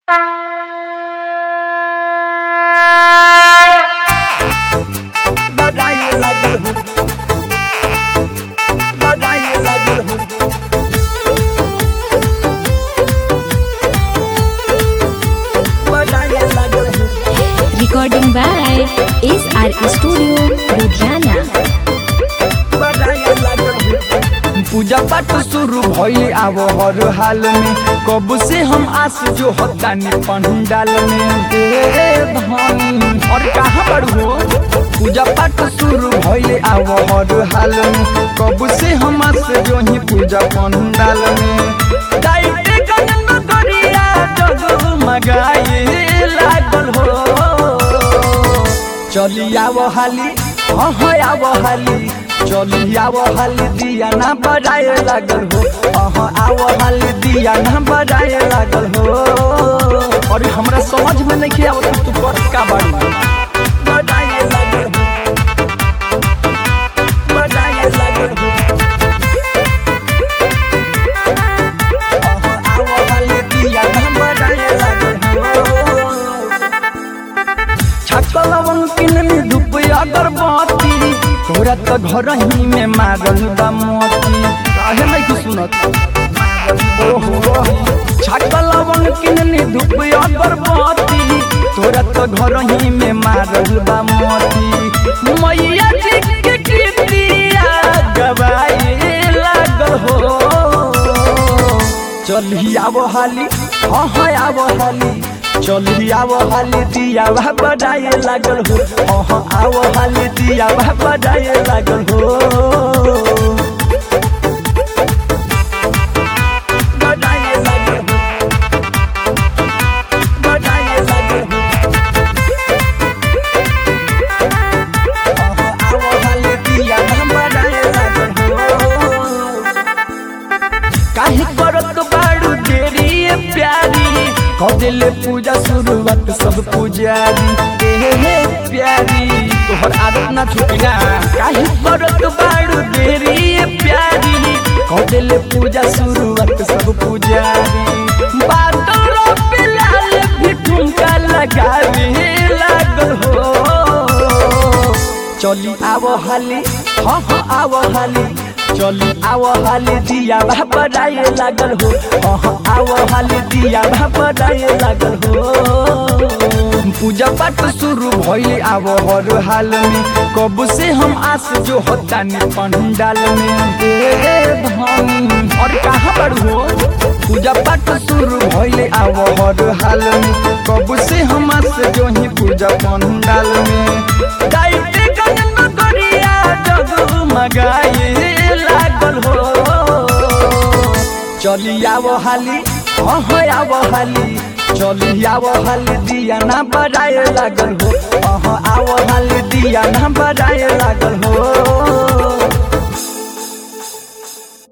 बजाए लागल हूँ बजाए लागल हूँ बजाए लागल हूँ Recording by SR Studio, Ludhiana. बजाए लागल हूँ पूजा पाठ शुरू भइल आव हर हाल में कब से हम आस जो हतानी पंडाल में ए धनी और कहाँ पर हो पूजा पाठ शुरू भइल आव हर हाल में कब से हम आस जो ही पूजा पंडाल में जाइते गगन करिया जगमगाए लागल हो चली आव हाली हाँ हाँ आव हाली चली आव हाली दिया ना बजाए लागल हो हाँ आव हाली दिया ना बजाए लागल हो और हमरा समझ में नहीं किया तू कर का बाड़ी बजाए लागल हूँ बजाए लागल हूँ आव हाली दिया ना बजाए लागल हो छकलवन किननी धूप अगरबत्ती तोरा त घर ही में मारल बा मोती काहे नहीं तू सुनत ओहो छकलवन किननी धूप अगरबत्ती तोरा त घर ही में मारल बा मोती मैया जी के कीर्तिया गवाए लागल हो चली आवो हाली हाँ हाँ आवो हाली चली आवो हाली दिया वह बजाए लागल हो हाँ हाँ आवो हाली दिया वह बजाए लागल हो बजाए लागल हूँ बजाए लागल हूँ आवो हाली दिया वह बजाए लागल हो काहे करत बाड़ू देरी ये प्यारी कदेले पूजा शुरुआत सब पुजारी ए हे प्यारी तोहर आदत ना छूटी ना काहे करत बाड़ू देरी ये प्यारी कदेले पूजा शुरुआत सब पुजारी बादल पिलाल भी ठुमका लगावे लागल हो चली आवो हाली हाँ हाँ आवो हाली चली आवो हाली दिया वह बजाए लागल हो हाँ हाँ आवो हाली दिया वह बजाए लागल हो पूजा पाठ शुरू भइल आवो हर हाल में कब से हम आस जो हतानी पंडाल में ए धनी और कहाँ पर हो पूजा पाठ शुरू भइल आवो हर हाल में कब से हम आस जो ही पूजा पंडाल में जाइते गगन करिया जगमगाए लागल हो चली आवो हाली हाँ हाँ आवो हाली चली आवो हाली दिया ना बजाए लागल हो हाँ हाँ आवो हाली दिया ना बजाए लागल हो